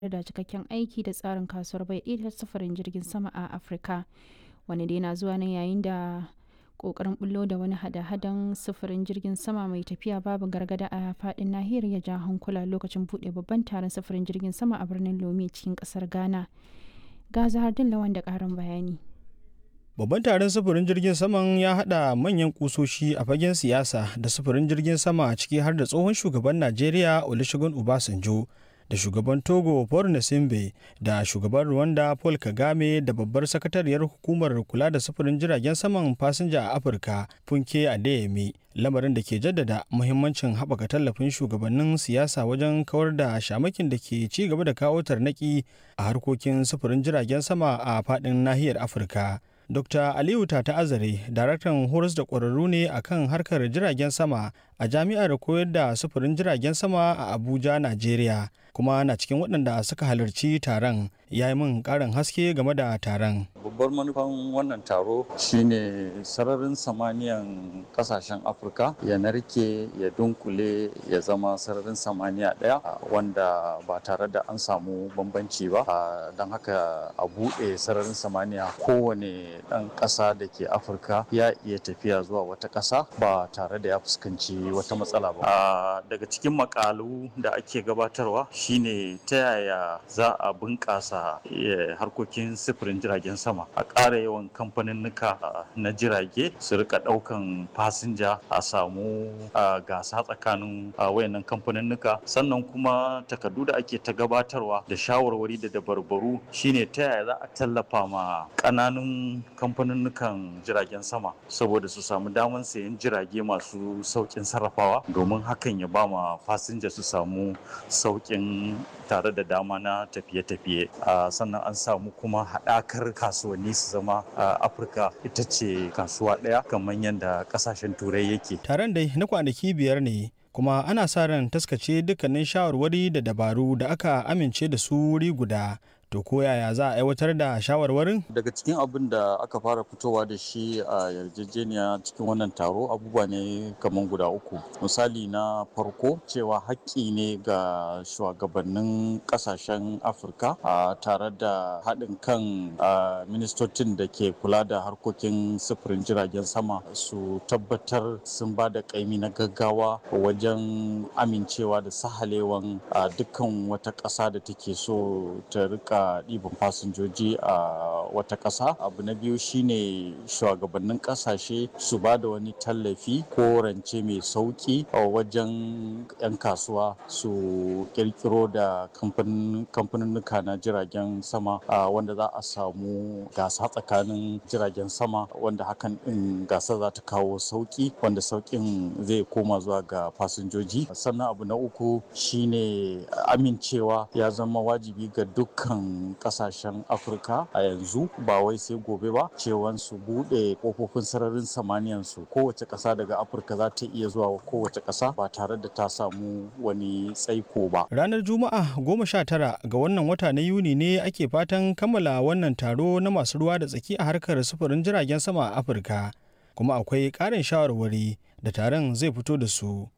da cikakken aiki da tsarin kasuwar bai ɗaya ta sufurin jirgin sama a Afirka. Wani dai na zuwa ne yayin da kokarin bullo da wani hada-hadan sufurin jirgin sama mai tafiya babu gargada a fadin nahiyar ya ja hankula lokacin buɗe babban taron sufurin jirgin sama a birnin Lome cikin ƙasar Ghana. Ga Zahardin Lawan da ƙarin bayani. Babban taron sufurin jirgin saman ya haɗa manyan kusoshi a fagen siyasa da sufurin jirgin sama ciki har da tsohon shugaban Najeriya Olusegun Obasanjo da shugaban Togo Paul Nasimbe da shugaban Rwanda Paul Kagame da babbar sakatariyar hukumar kula da sufurin jiragen saman fasinja a Afirka Funke Adeyemi lamarin da ke jaddada muhimmancin haɓaka tallafin shugabannin siyasa wajen kawar da shamakin da ke ci gaba da kawo tarnaki a harkokin sufurin jiragen sama a faɗin nahiyar Afirka. Dr. Aliyu Tata Azare, daraktan horas da ƙwararru ne a kan harkar jiragen sama a jami'ar koyar da sufurin jiragen sama a Abuja, Najeriya, kuma na cikin waɗanda suka halarci taron ya yi min ƙarin haske game da taron. Babbar manufan wannan taro shine sararin samaniyan ƙasashen Afirka ya narke ya dunkule ya zama sararin samaniya ɗaya wanda ba tare da an samu bambanci ba don haka a buɗe sararin samaniya kowane ɗan ƙasa da ke afirka ya iya tafiya zuwa wata ƙasa ba tare da ya fuskanci wata matsala ba daga cikin makalu da ake gabatarwa shine ta yaya za a bunƙasa harkokin sifirin jiragen sama a ƙara yawan kamfaninnika na jirage su rika ɗaukan fasinja a samu gasa tsakanin wayannan kamfaninnika sannan kuma takardu da ake ta gabatarwa da shawarwari da dabarbaru shine ta yaya za a tallafa ma ƙananun kamfaninnukan jiragen sama saboda su samu damar sayan jirage masu saukin sarrafawa domin hakan ya ba ma fasinja su samu saukin tare da dama na tafiye-tafiye sannan an samu kuma haɗakar kasuwanni su zama afirka ita ce kasuwa ɗaya kamar yadda ƙasashen turai yake taron dai na kwanaki biyar ne kuma ana sa ran taskace dukkanin shawarwari da dabaru da aka amince da su wuri guda to ko yaya za a aiwatar da shawarwarin daga cikin abin da aka fara fitowa da shi a yarjejeniya cikin wannan taro abubuwa ne kamar guda uku misali na farko cewa haƙƙi ne ga shugabannin ƙasashen afirka a tare da haɗin kan ministocin da ke kula da harkokin sufurin jiragen sama su tabbatar sun ba da ƙaimi na gaggawa wajen amincewa da sahalewan dukkan wata ƙasa da take so ta rika ɗiban fasinjoji a wata ƙasa abu na biyu shine shugabannin ƙasashe su ba da wani tallafi ko rance mai sauƙi a wajen 'yan kasuwa su ƙirƙiro da kamfaninnuka na jiragen sama wanda za a samu gasa tsakanin jiragen sama wanda hakan ɗin gasa za ta kawo sauƙi wanda sauƙin zai koma zuwa ga fasinjoji sannan abu na uku shine amincewa ya zama wajibi ga dukkan kasashen afirka a yanzu ba wai sai gobe ba cewan su bude kofofin sararin samaniyan su kowace kasa daga afirka za ta iya zuwa kowace kasa ba tare da ta samu wani tsaiko ba ranar juma'a goma sha tara ga wannan wata na yuni ne ake fatan kammala wannan taro na masu ruwa da tsaki a harkar sufurin jiragen sama a afirka kuma akwai ƙarin shawarwari da taron zai fito da su